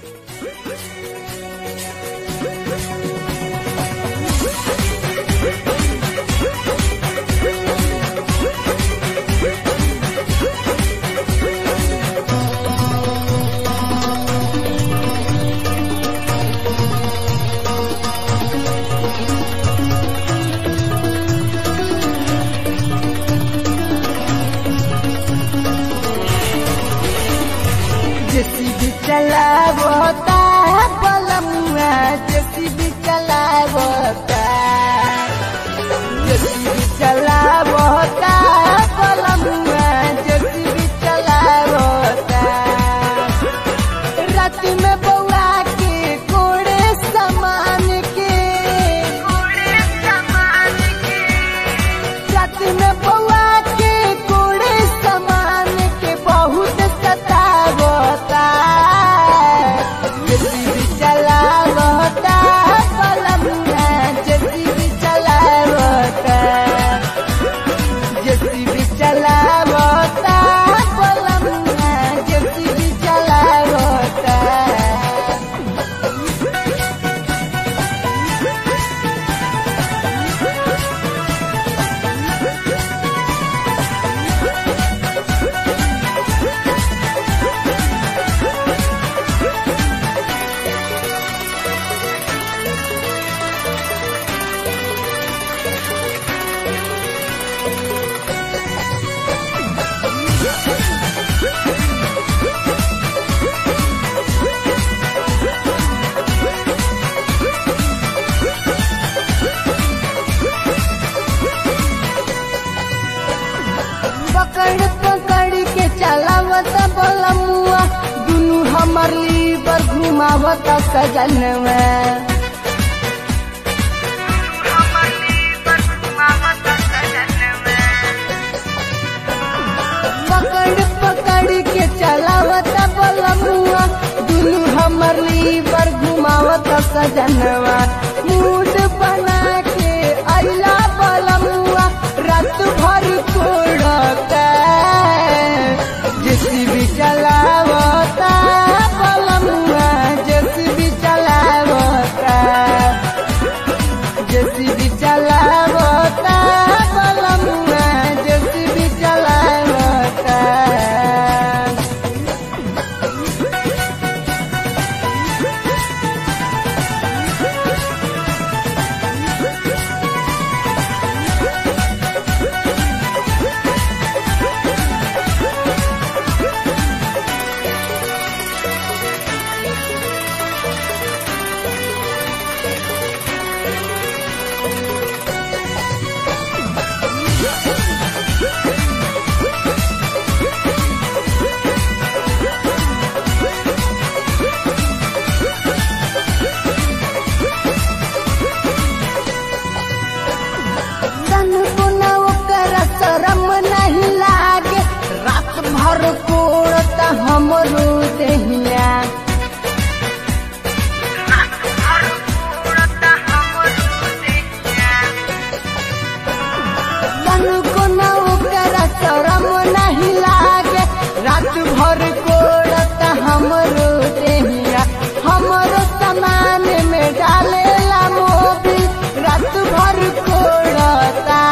JCB चलावता बलमुआ JCB चलावता जेसीबी चलावता बलमुआ जेसीबी चलावता रात में बउआ के कोड़े सामान के कोड़े सामान के रात में बउआ के कोड़े सामान के बहुत सतावता जेसीबी चलावता बलमुआ जेसीबी चलावता जेसीबी चलावता बलमुआ जेसीबी चलावता पकड़ पकड़ के चलावत बलमुआ दुनू हमर लीवर घुमावत सजनवा पकड़ पकड़ के चलावत बलमुआ दुनू हमर लीवर घुमावत सजनवा मूड बना के अइला बलमुआ रात भर कोड़ता जेसीबी चलावता बलमुआ जेसीबी चलावता जेसीबी चलावता बलमुआ जेसीबी चलावता तन को न ओकर शरम नहीं लागे रात भर कोड़त हमरो देहिया तन को न ओकर शरम नहीं लागे रात भर कोड़त हमरो देहिया हमरो सामान में डालेला मोबी रात भर कोड़ता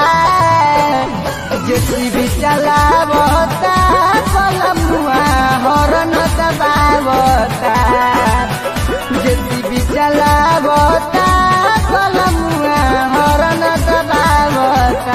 जेसीबी चलावता कलमुआ हरन दबावता जेसीबी चलावता कलमुआ हरन दबावता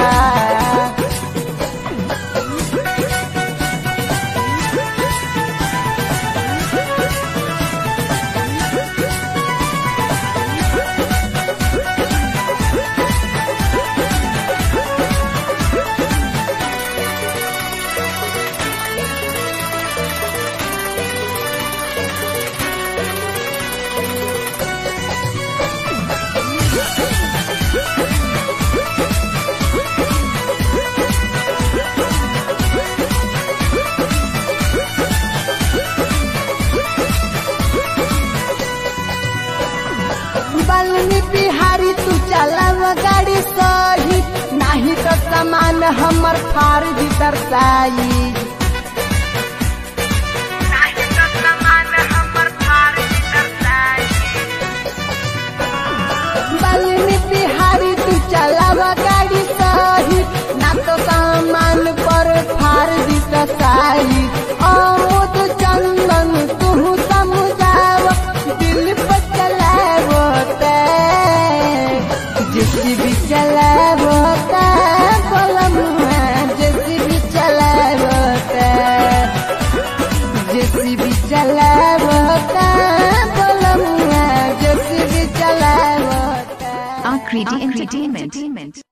बलनी बिहारी तू चलाव गाड़ी सही नाही तो सामान हमर फार्जी दर्शाई Akriti Entertainment.